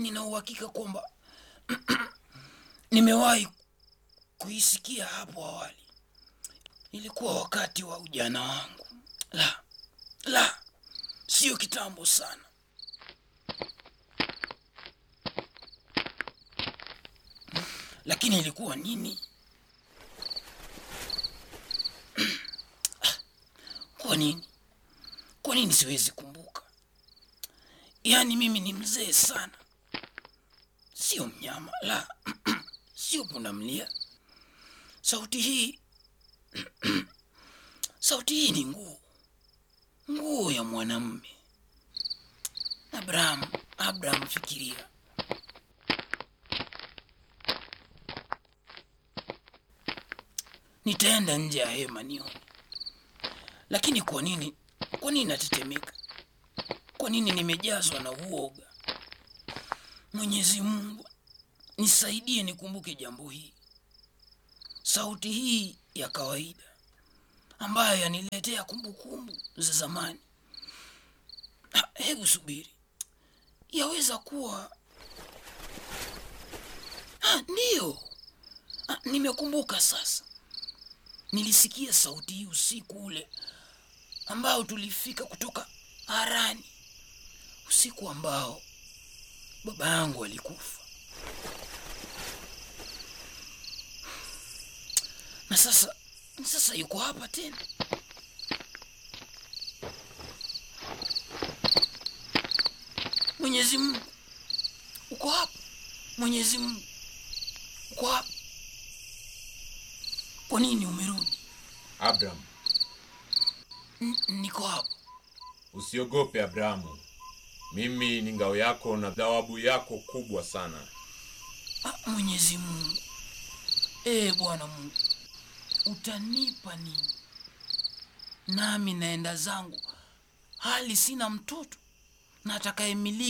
nina uhakika kwamba nimewahi kuisikia hapo awali. Ilikuwa wakati wa ujana wangu. La, la, sio kitambo sana. Lakini ilikuwa nini? Kwa nini? Kwa nini siwezi kumbuka? Yaani mimi ni mzee sana, sio mnyama, la, sio pundamilia. Sauti hii sauti hii ni nguo, nguo ya mwanamume. Abraham, Abraham, fikiria. Nitaenda nje ya hema nione, lakini kwa nini, kwa nini natetemeka? Kwa nini nimejazwa na uoga? Mwenyezi Mungu, nisaidie nikumbuke jambo hili, sauti hii ya kawaida ambayo yaniletea kumbukumbu za zamani. Ha, Hebu subiri, yaweza kuwa ha, ndiyo. Ha, nimekumbuka sasa. Nilisikia sauti hii usiku ule ambao tulifika kutoka Harani, usiku ambao baba yangu alikufa. Na sasa sasa yuko hapa tena. Mwenyezi Mungu, uko hapa. Mwenyezi Mungu, uko hapa. Kwa nini umerudi? Abraham, N- niko hapa. usiogope Abrahamu. Mimi ni ngao yako na thawabu yako kubwa sana. Ah, Mwenyezi Mungu, ee Bwana Mungu, utanipa nini? Nami naenda zangu hali sina mtoto na atakayemiliki